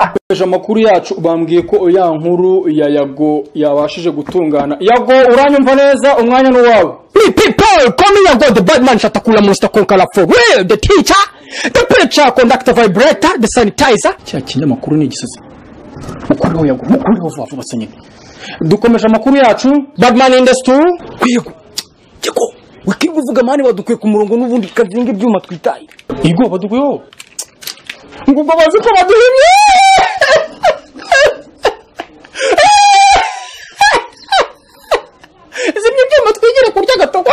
akoresha amakuru yacu bambwiye ko ya nkuru ya yago yabashije gutungana yago uranyumva neza umwanya ni uwawe Me people, come here and go. The bad man shatakula monster konkala for real. The teacher, the preacher, conductor, vibrator, the sanitizer. cya kinyamakuru ni igisazi mukureho yago mukureho vuba vuba se nyine dukomeje amakuru yacu Bad man in the stool. yego Chiko, wikibu vuga mani wadukwe ku murongo n'ubundi kazinga ibyuma twitaye. igo baduguyeho Ngo babaze ko baduhimye. Zimye ibyuma twigire kurya gatoko.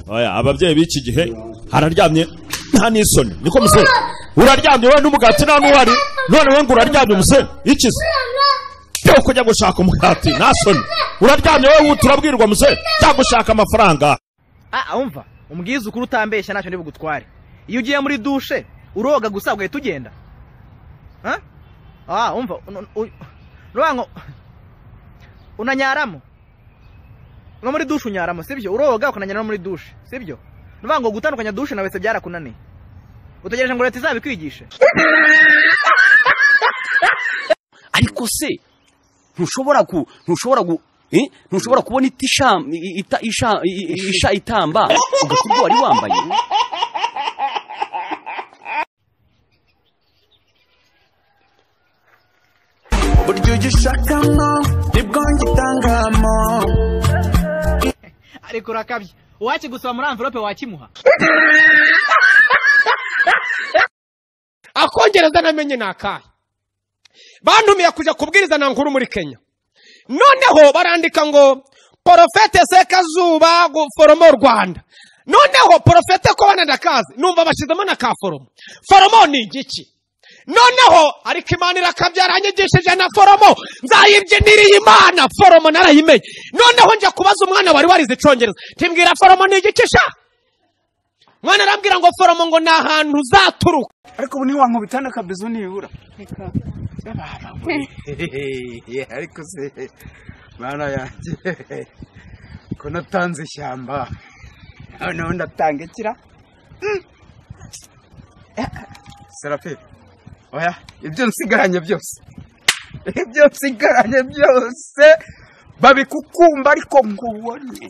oya ababyeyi b'iki gihe hararyamye nta n'isoni niko musore uraryamye wowe n'umugati nta n'uwari none wowe ngo uraryamye umusore ikize cyo kujya gushaka umugati nta soni uraryamye wowe turabwirwa musore cyangwa gushaka amafaranga Ah, umva umbwiza ukuri utambeshya ntacyo ntibugutware iyo ugiye muri dushe uroga gusa ugahita ugenda Ha? ah umva uno- uyu- uruvuga ngo unanyaramo no muri dushe unyaramo sibyo uroga ukananyara no muri dushe sibyo uruvuga ngo gutandukanya dushe nawe se byarakunaniye utegereje ngo leta izabikwigishe ariko se ntushobora ku ntushobora gu eh? ntushobora kubona itisha i- ita, isha, i- i- isha itamba ugasa ubwo wari wambaye buryo ujya ushakamo nibwo ngitangamo ariko urakabye uwakigusaba muri amvelope wakimuha akongereza namenye ni akahe bantumiye kujya kubwiriza na nkuru muri kenya noneho barandika ngo porofete sekazuba foromo rwanda noneho porofete ko bananakazi numva bashyizemo na ka foromo foromo ni igiki noneho ariko imana irakabyara yanyigishije na foromo nzayibyiniriye imana foromo narayimenye noneho njya kubaza umwana wari warize icyongereza timbwira foromo ni igiki sha mwana arambwira ngo foromo ngo ni ahantu uzaturuka ariko ubu ntiwankubitana akabizu nibura Hehehe, ariko se mana yanjye ko natanze ishyamba noneho ndatanga ikira Mm. serafe oya ibyo nsigaranye byose ibyo nsigaranye byose babikukumba ariko nkubone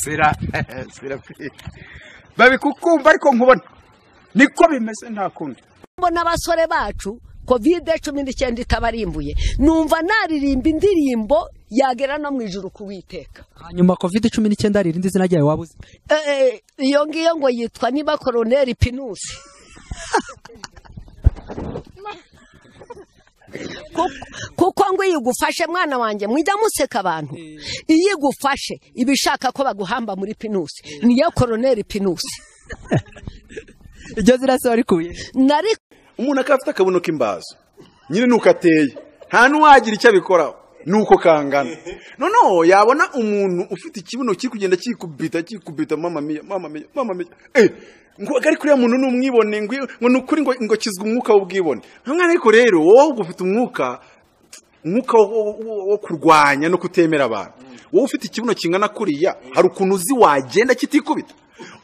sera serafe babikukumba ariko nkubone niko bimeze nta kundi mbona abasore bacu kovide cumi n'icyenda itabarimbuye numva naririmba indirimbo yagera no mu ijuru kuwiteka hanyuma covid cumi n'icyenda hari irindi zina ryayo waba uzi Eh, iyo ngiyo ngo yitwa niba koroneri pinusi Kuko- kuko ngo iyo igufashe mwana wanjye mujya museka abantu iyo igufashe iba ishaka ko baguhamba muri pinusi niyo koroneri pinusi iryo zina se warikuye nari umuntu akaba afite akabuno k'imbazo nyine nuko ateye nta n'uwagira icyo abikoraho nuko kangana noneho yabona umuntu ufite ikibuno kiri kugenda kikubita kikubita mama miya mama miya mama miya eh ngo ari kuriya muntu ni umwibone ngo ngo ni ukuri ngo ngo kizwa umwuka w'ubwibone nka mwana ariko rero wowe ufite umwuka umwuka wo- wo- wo- wo kurwanya no kutemera abantu wowe ufite ikibuno kingana kuriya hari ukuntu uzi wagenda kitikubita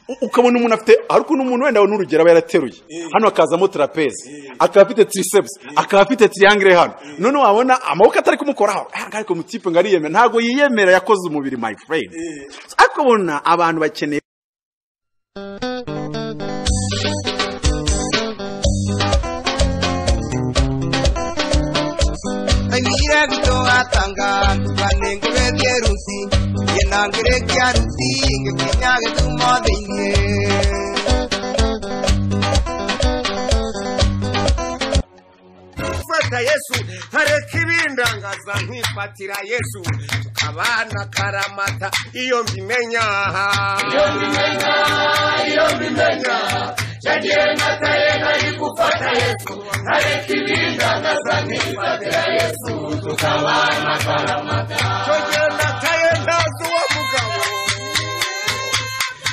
U- ukabona umuntu afite hari ukuntu umuntu wenda n'urugero aba yarateruye hano hakazamo trapeze akaba afite triceps akaba afite triangle hano none wabona amaboko atari kumukoraho "Ah, ariko mutipe ngo ariyemera ntabwo yiyemera yakoze umubiri my friend ariko ubona abantu bakeneye Mengire vito atanga Banengu bevye rusi Yenangire kya rusi Gekinyage tumo dinge Fata Yesu Hareki bindangaza nkifatira Yesu Tukabana karamata Iyo mbimenya Iyo mbimenya Iyo mbimenya Yagiye nataye nari gufata Yesu Hareki bindangaza nkifatira togenda kare ntazi uwo mugabo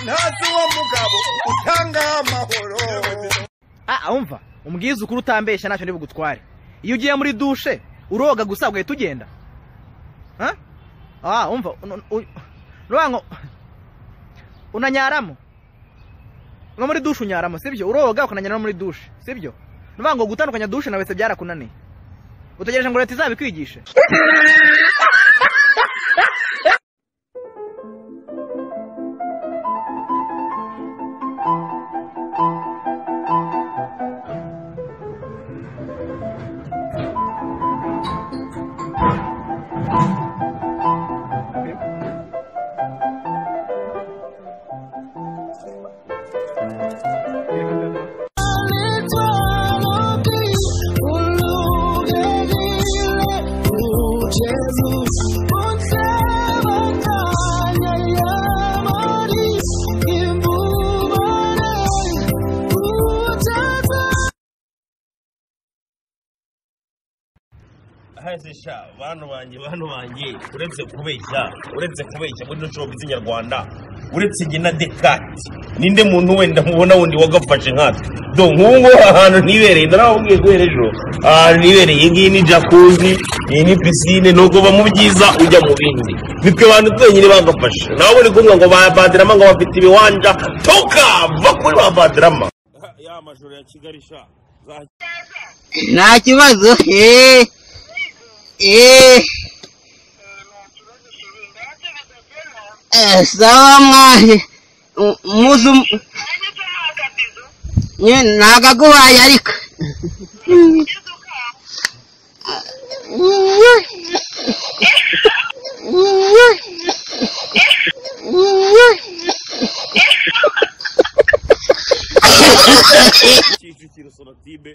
ntazi uwo mugabo utanga amahoro Ah, umva umbwize ukuri utambeshya ntacyo ndi bugutware iyo ugiye muri dushe uroga gusa ugahita ugenda Ha? ah umva un- un- rubango unanyaramo nko muri dushe unyaramo sibyo uroga ukananyara no muri dushe sibyo rubango gutandukanya dushe na wese byarakunaniye utegereje ngo leta izabikwigishe hahise sha bantu banjye bantu banjye uretse kubeshya uretse kubeshya muri nshobora z'inyarwanda uretse njye na dekati ninde muntu wenda mubona wundi wagafashe nkatwe do nk'ubu ngubu aha hantu ntibereye ndarababwiye guhera ejo aha hantu ntibereye iyi ngiyi ni jacuzzi iyi ni pisine ni ukuva mu byiza ujya mu bindi nitwe bantu twenyine bagafashe nawe uri kumwe ngo ba badirama ngo bafite ibiwanja toka va kuri ba badirama ya majoro ya kigali sha nta kibazo eee eee sawa mwaje muzu nagaguhaye ariko kicukiro sonatibe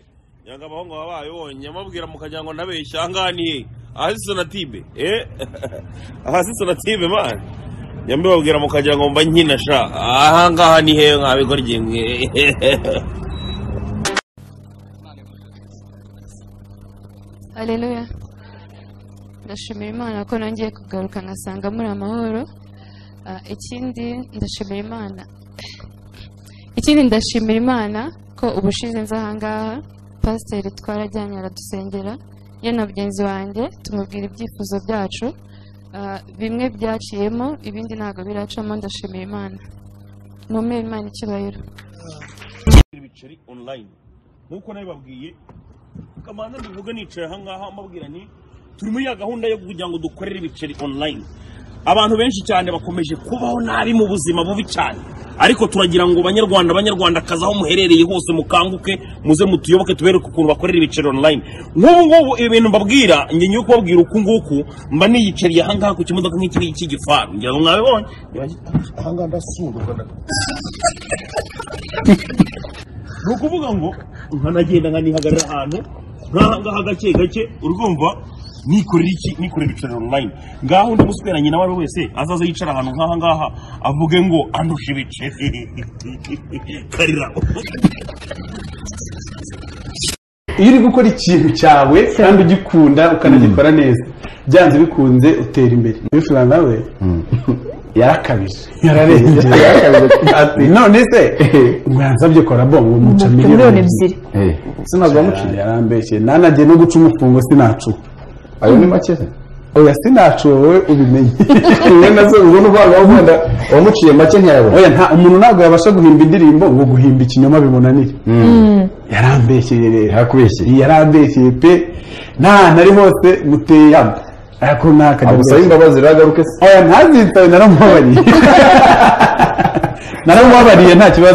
yanga abahungu baba bayibonye amabwira mukajya ngo nabeshya ahanganiye ahasi sonatibe eh ahasi sonatibe man yambe babwira mukajya ngo mba nkina sha ahangaha ni hehe nkabikora igihe mwe Haleluya. Ndashimira Imana ko nongeye kugaruka ngasanga muri amahoro. Ah, ikindi ndashimira Imana. Ikindi ndashimira Imana ko ubushize nza ahangaha pasiteri twarajyanye aradusengera ye na mugenzi wanjye tumubwira ibyifuzo byacu Ah, bimwe byaciyemo ibindi ntabwo biracamo ndashimira Imana mumpe Imana icyubahiro ibiceri online nkuko nabibabwiye kamanza mbivuga nicaye aha ngaha mbabwira nti turi muri ya gahunda yo kugira ngo dukorere ibiceri online abantu benshi cyane bakomeje kubaho nabi mu buzima bubi cyane ariko turagira ngo banyarwanda banyarwandakazi aho muherereye hose mukanguke muze mutuyoboke tubereke ukuntu bakorera ibiceri online nk'ubu ngubu ibintu mbabwira njye nyiri kubabwira uku nguku mba niyicariye aha ngaha ku kimodoka nk'iki ngiki gifaru ngira ngo mwabibonye aha ngaha ndasunduka nda- ni ukuvuga ngo nkanagenda nkanihagarara ahantu nkahangaha gake gake urumva nikorera iki nikorera ibicara online ngaho undi musweranye nawe ari wese azaza yicara ahantu nk'aha ngaha avuge ngo andusha ibiceri karira iyo uri gukora ikintu cyawe kandi ugikunda ukanagikora neza byanze bikunze utera imbere bifura nawe yarakabije yararengeje ati none se mwansabye kora bongo muca miliyoni ebyiri sinazamuciye yarambeshye nanajye no guca umufungo sinacuka ayo ni make oya sinacuwe wowe ubimenye wowe nazo ubona uvanga wenda wamuciye make ntiyabona oya nta umuntu ntabwo yabasha guhimba indirimbo ngo guhimba ikinyoma bimunanire yarambeshyeye rero yakubeshyeye yarambeshyeye pe nta nari hose muteye yambo ariko ntakajya Agusabe imbabazi ragaruke se oya ntazitabe naramubabariye naramubabariye nta kibazo